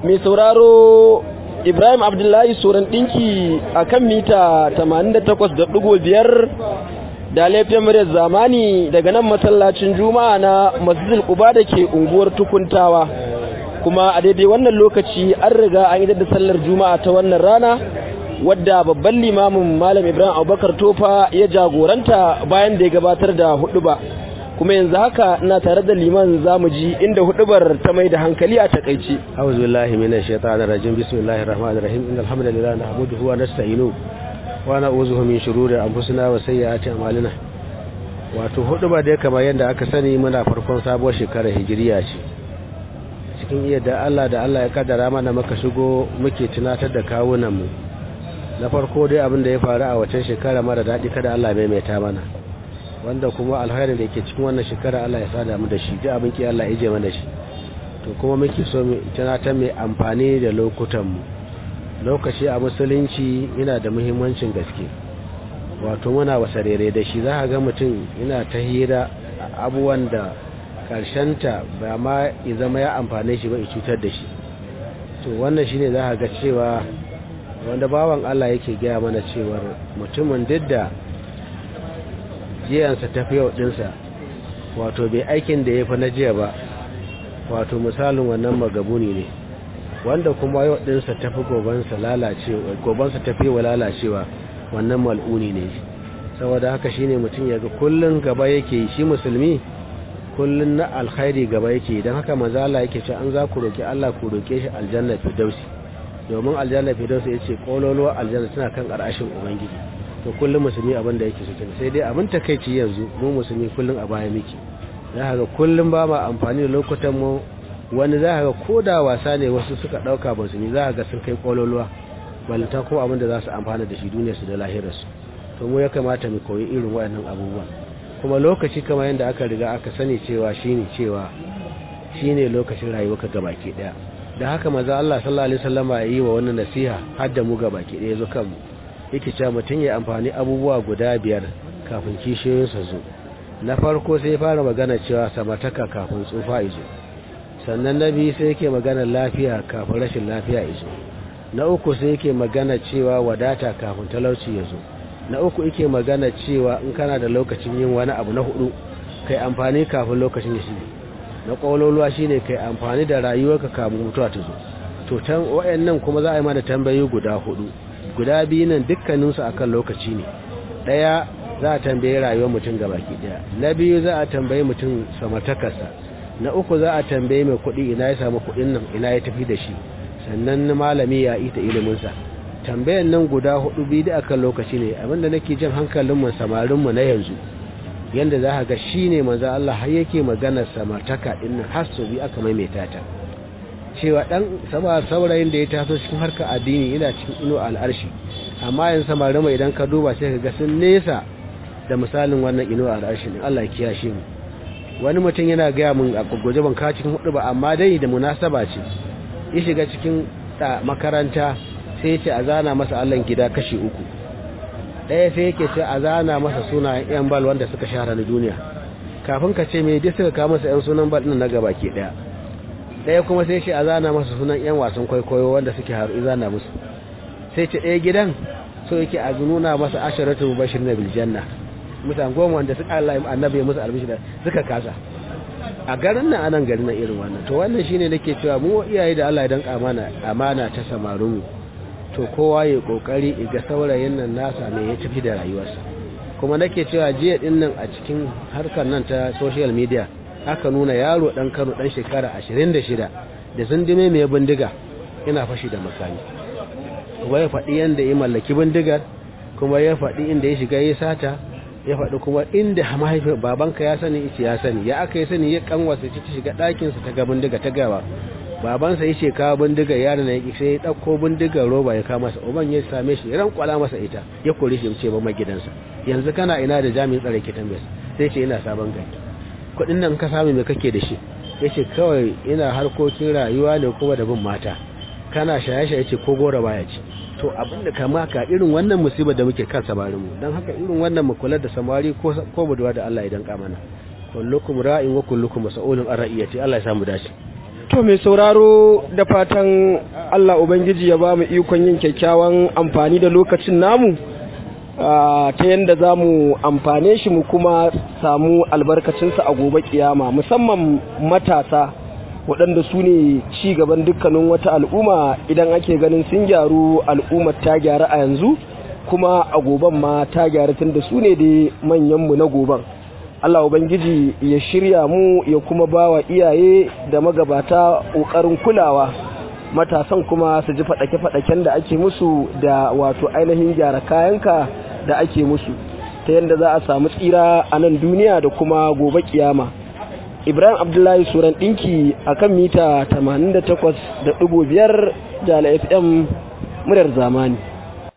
mai sauraro Ibrahim Abdullahi Soran ɗinki a kan mita 88.5 da laifin muryar zamani daga nan masallacin juma'a na masjidil Quba da ke unguwar tukuntawa kuma a daidai wannan lokaci an riga an yi da sallar juma'a ta wannan rana wadda babban limamin malam Ibrahim Abubakar Tofa ya jagoranta bayan da ya gabatar da huɗuba. kuma yanzu haka ina tare da liman zamu ji inda hudubar ta mai da hankali a takaice a'udhu billahi minash shaitanir rajim bismillahir rahmanir rahim innal hamdalillah nahmaduhu wa nasta'inu wa na'udhu min shururi anfusina wa sayyiati a'malina wato huduba da kamar yadda aka sani muna farkon sabuwar shekarar hijiriya ce cikin iya da Allah da Allah ya kaddara mana muka shigo muke tunatar da kawunan mu na farko dai abin da ya faru a waccan shekara mara daɗi kada Allah maimaita mana wanda kuma alkhairin da yake cikin wannan shekara Allah ya sada mu da shi duk abin ki Allah ya je mana shi to kuma muke so mu tunatar mai amfani da lokutan mu lokaci a musulunci yana da muhimmancin gaske wato muna wasarere da shi za ka ga mutum yana ta hira abubuwan da ta ba ma ya zama ya amfane shi ba ya cutar da shi to wannan shine za ka ga cewa wanda bawan Allah yake gaya mana cewar mutumin duk da jiyansa tafi yau dinsa wato bai aikin da ya fi na jiya ba wato misalin wannan magabuni ne wanda kuma yau dinsa tafi gobansa lalacewa gobansa tafi wa lalacewa wannan mal'uni ne saboda haka shine mutum ya ga kullun gaba yake shi musulmi kullun na alkhairi gaba yake don haka manzo Allah yake cewa an za ku roki Allah ku roke shi aljanna firdausi domin aljanna firdausi yace kololo aljanna tana kan ƙarƙashin ubangiji to kullum musulmi abin da yake cikin sai dai abin takeici yanzu mu musulmi kullum a baya miki za ga kullum ba ma amfani da lokutan mu wani za ga ko da wasa ne wasu suka dauka musulmi za ga sun kai kololuwa balanta ko abin da za su amfana da shi duniyar su da lahirar su to mu ya kamata mu koyi irin waɗannan abubuwan kuma lokaci kamar yadda aka riga aka sani cewa shine cewa shine lokacin rayuwarka gabaki daya da haka maza Allah sallallahu alaihi wasallama ya yi wa wannan nasiha har da mu gabaki daya zo kanmu yake cewa mutum ya amfani abubuwa guda biyar kafin kishiyoyinsa zo na farko sai fara magana cewa samataka kafin tsufa izo sannan na biyu sai yake magana lafiya kafin rashin lafiya izo na uku sai yake magana cewa wadata kafin talauci ya zo na uku yake magana cewa in kana da lokacin yin wani abu na hudu kai amfani kafin lokacin ya shige na ƙwaƙwalwa shine kai amfani da rayuwarka kafin mutuwa ta zo to tan wayannan kuma za a yi mana tambayoyi guda hudu guda biyu nan dukkaninsu akan lokaci ne ɗaya za a tambaye rayuwar mutum gabaki ɗaya na biyu za a tambaye mutum samartakarsa na uku za a tambaye mai kuɗi ina ya samu kuɗin nan ina ya tafi da shi sannan malami ya ita iliminsa tambayan nan guda hudu biyu da akan lokaci ne abinda nake jin hankalinmu samarinmu na yanzu yanda za ka ga shi ne manzo Allah har yake maganar samartaka ɗin nan har su bi aka maimaita ta cewa dan saurayin da ya taso cikin harkar addini yana cikin ino al'arshi amma yin samari mai idan ka duba sai ka ga sun nesa da misalin wannan ino al'arshi ne Allah ya kiyashe mu wani mutum yana gaya mun a gwaje ban ka cikin hudu ba amma dai da munasaba ce ya shiga cikin makaranta sai ce a zana masa Allah gida kashi uku ɗaya sai yake ce a zana masa sunayen yan bal wanda suka shahara na duniya kafin ka ce me dai suka kawo masa yan sunan bal ɗin na gaba ke ɗaya ɗaya kuma sai ce a zana masa sunan 'yan wasan kwaikwayo wanda suke haru zana musu sai ce ɗaya gidan so yake a nuna masa asharatu bashir na biljanna mutan goma wanda suka Allah annabi ya musu albishi da suka kasa a garin nan anan garin nan irin wannan to wannan shine nake cewa mu iyaye da Allah ya danka amana amana ta samaru to kowa ya kokari ga saurayin nan nasa me ya tafi da rayuwarsa kuma nake cewa jiya din nan a cikin harkar nan ta social media aka nuna yaro dan Kano dan shekara 26 da zindime mai bindiga ina fashi da makami kuma ya faɗi yanda ya mallaki bindigar kuma ya faɗi inda ya shiga ya sata ya faɗi kuma inda mahaifin babanka ya sani ice ya sani ya aka yi sani ya kanwasa ta shiga ɗakinsa ta ga bindiga ta gawa babansa ya ce kawo bindigar yaron ya sai ya ɗauko bindigar roba ya kama masa uban ya same shi ran kwala masa ita ya kore shi ce ba gidansa yanzu kana ina da jami'in tsare ke tambayar sai ce ina sabon gari kuɗin nan ka samu me kake da shi ya ce kawai ina harkokin rayuwa ne kuma da bin mata kana shaye-shaye ce ko gora baya ce to abinda kama ka irin wannan musibar da muke kan samarinmu don haka irin wannan mu kula da samari ko ko budurwa da Allah ya danka mana kullukum ra'in wa kullukum mas'ulun an ra'iyati Allah ya samu dace To mai sauraro da fatan Allah Ubangiji ya ba mu ikon yin kyakkyawan amfani da lokacin namu ta yadda za mu amfane shi mu kuma samu albarkacinsa a gobe kiyama musamman matasa waɗanda su ne ci gaban dukkanin wata al'umma idan ake ganin sun gyaru al'ummar ta gyara a yanzu kuma a goben ma ta gyara tun da su ne da manyanmu na goben Allah Ubangiji ya shirya mu ya kuma ba wa iyaye da magabata ƙoƙarin kulawa matasan kuma su ji faɗake-faɗaken da ake musu da wato ainihin gyara kayanka da ake musu ta yadda za a samu tsira a nan duniya da kuma gobe kiyama ibrahim abdullahi suran ɗinki a kan mita 88.5 da fm muryar zamani